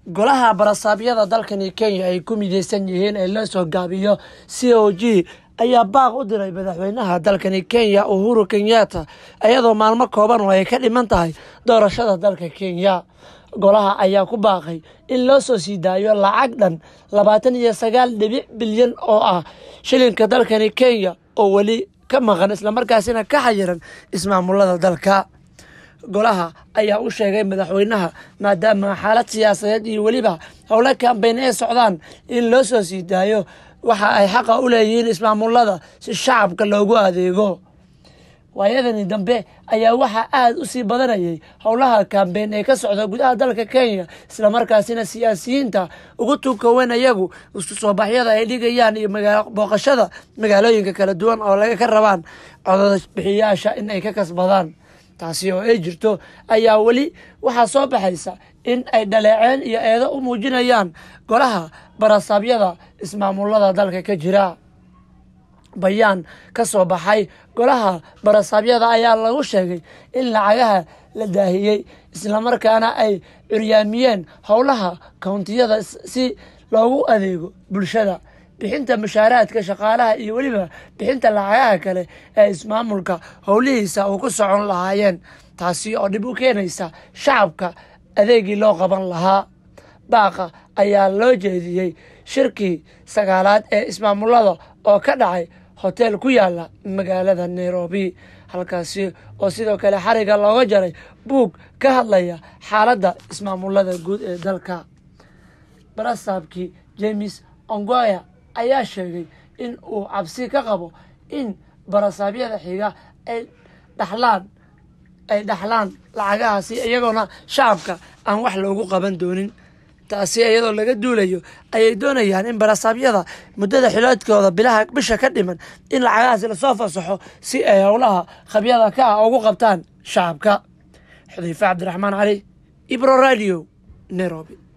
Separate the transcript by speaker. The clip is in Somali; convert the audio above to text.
Speaker 1: golaha barasaabyada dalkani kenya ay ku mideysan yihiin ee loo soo gaabiyo c o g ayaa baaq u diray madaxweynaha dalkani kenya uhuru kenyatta iyadoo maalmo kooban oo ay ka dhiman tahay doorashada dalka kenya golaha ayaa ku baaqay in loo soo sii daayo lacag dhan labaatan iyo sagaal dhibic bilyan oo ah shilinka dalkani kenya oo weli ka maqan islamarkaasina ka xayiran ismaamulada dalka golaha ayaa u sheegay madaxweynaha maadaama xaalad siyaasadeed iyo weliba howlo kambeyn ay socdaan in loo soo sii daayo waxa ay xaqa u leeyihiin ismaamulada si shacabka loogu adeego waayadani dambe ayaa waxaa aada u sii badanayay howlaha kambeyn ee ka socda gudaha dalka kenya islamarkaasina siyaasiyiinta ugu tukawen iyagu isku soo baxyada ay dhigayaan iyo booqashada magaalooyinka kala duwan oo laga ka rabaan codod bixiyaasha in ay ka kasbadaan taasi oo ay jirto ayaa weli waxaa soo baxaysa in ay dhaleeceen iyo eedo u muujinayaan golaha barasaabyada ismaamulada dalka ka jira bayaan ka soo baxay golaha barasaabyada ayaa lagu sheegay in lacagaha la daahiyey islamarkaana ay curyaamiyeen howlaha kountiyada si loogu adeego bulshada bixinta mushaaraadka shaqaalaha iyo weliba bixinta lacagaha kale ee ismaamulka howlihiisa uu ku socon lahaayeen taasi oo dhib u keenaysa shacabka adeegii loo qaban lahaa baaqa ayaa loo jeediyey shirkii sagaalaad ee ismaamulada oo ka dhacay hotel ku yaala magaalada nairobi halkaasi oo sidoo kale xariga looga jaray buug ka hadlaya xaaladda ismaamulada guud ee dalka barasaabkii james ongoya ayaa sheegay in uu cabsi ka qabo in barasaabyada xiga ay dhaxlaan ay dhaxlaan lacagahaasi iyagoona shacabka aan wax loogu qaban doonin taasi iyadoo laga duulayo ayay doonayaan in barasaabyada muddada xiloodkooda bilaha bisha ka dhiman in lacagahaasi lasoo fasaxo si ay howlaha khabyada ka ah ugu qabtaan shacabka xudayfe cabdiraxmaan cali ibro radio nairobi